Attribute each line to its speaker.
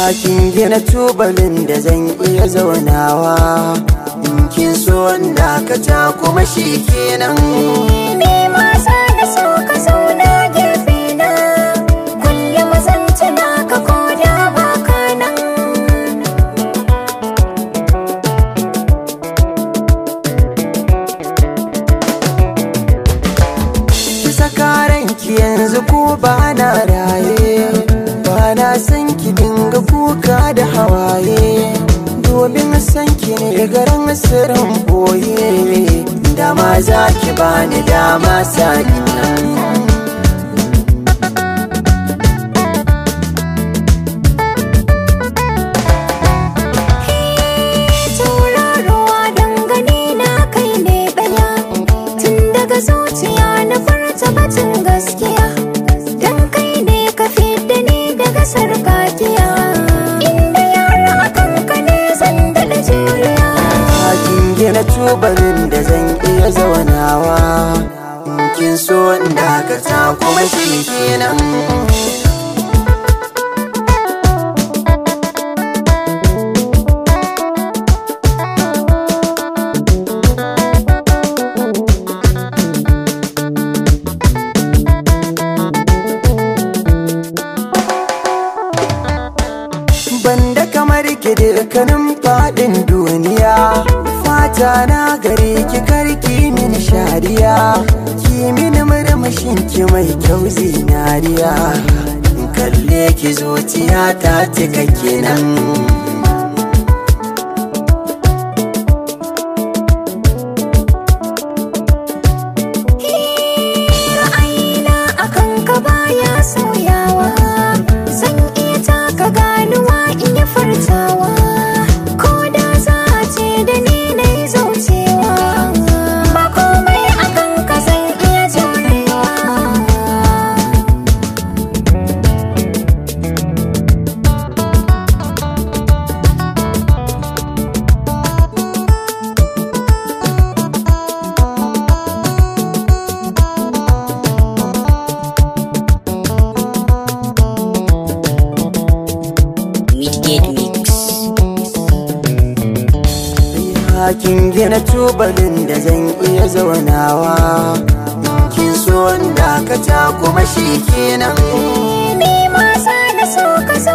Speaker 1: kin gina tubalin da zan iya zaunawa in kin so dakata kuma shi kenan
Speaker 2: Me masa da so ka zauna gefe na Kullum zan tuna ka koda baka nan
Speaker 1: ki saka ranki yanzu ko ba na raye ba na san ki dinga kuka da hawaye domin san ki ne garin sirrin boye dama za ki bani dama sani
Speaker 2: Tauraruwa dangane na kai ne ɗaya Tun daga zuciya na furta batun gaskiya Dan kai ne ka fidda ni daga sarkakiya Inda yara akan ka ne zan daɗa juriya
Speaker 1: kin gina tubalin da zan iya zaunawa in kin so dakata kuma shi kenan banda kamar ki dukkanin fadin duniya fata na gare ki karki min shariya ki min murmushin ki mai kyau zinariya in kalle ki zuciya ta cika kenan
Speaker 2: Ra'ayina akan ka baya sauyawa Zan iya taka ganuwa in yi furtawa Ko da za a ce da ni na yi zaucewa Ba komai akan ka zan iya jurewa
Speaker 3: Midgate Mix.
Speaker 1: kin gina tubalin da zan iya zaunawa in kin so dakata kuma shi kenan
Speaker 2: Ni ma sa da so ka zo